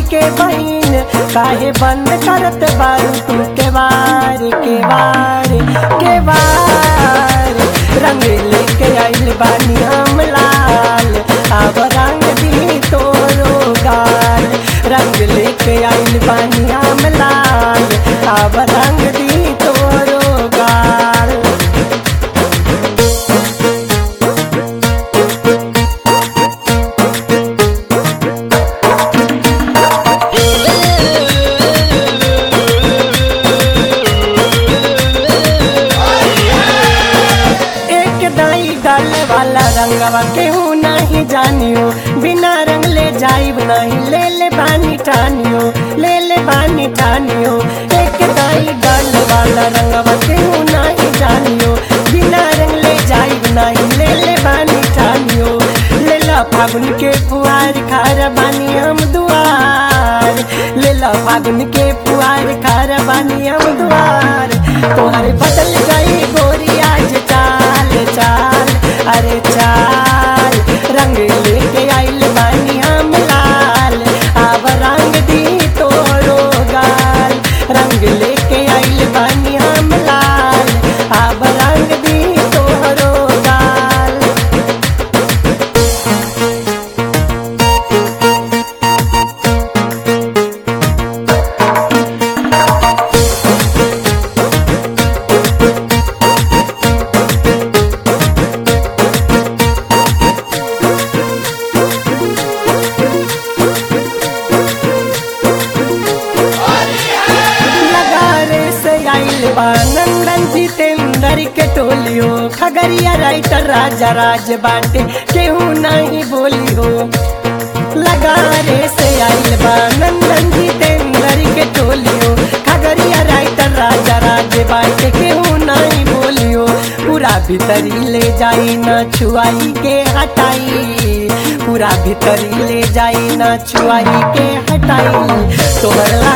के बहन काहे बंद करत बारू तू के बार के बार के बार रंग लेके आइल बानी हम लाल अब रंग दी तोरो गाल रंग लेके आइल बानी हम लाल अब रंग दी तोरो गाल एक दाई डाल वाला रंगवा केहू नहीं जानियो बिना रंग ले जाइब नहीं ले ले बानी ठानियो ले ले बानी ठानियो एक दाई डाल वाला रंगवा केहू नहीं जानियो बिना रंग ले जाइब नहीं ले ले बानी ठानियो ले ला फागुन के पुआर खार बानी हम दुआर ले ला फागुन के पुआर खार बानी हम दुआर तोहर बदल गई गोरी आज चाल चाल अरे चाल रंग लेके आइल बानी हम लाल अब रंग दी तोरो गाल रंग लेके आइल बानी हम लाल अब रंग दी तोरो गाल लगारे से आइल बा नंदन जितेंद्र के टोलियो खगरिया राइटर राजा राज बाटे केहू नहीं बोली हो लगारे से आइल बा नंदन जितेंद्र के टोलियो खगरिया राइटर राजा राज बाटे केहू नहीं बोलियो पूरा भीतरी ले जाई न छुआई के हटाई पूरा भीतरी ले जाई न छुआई के हटाई तोहर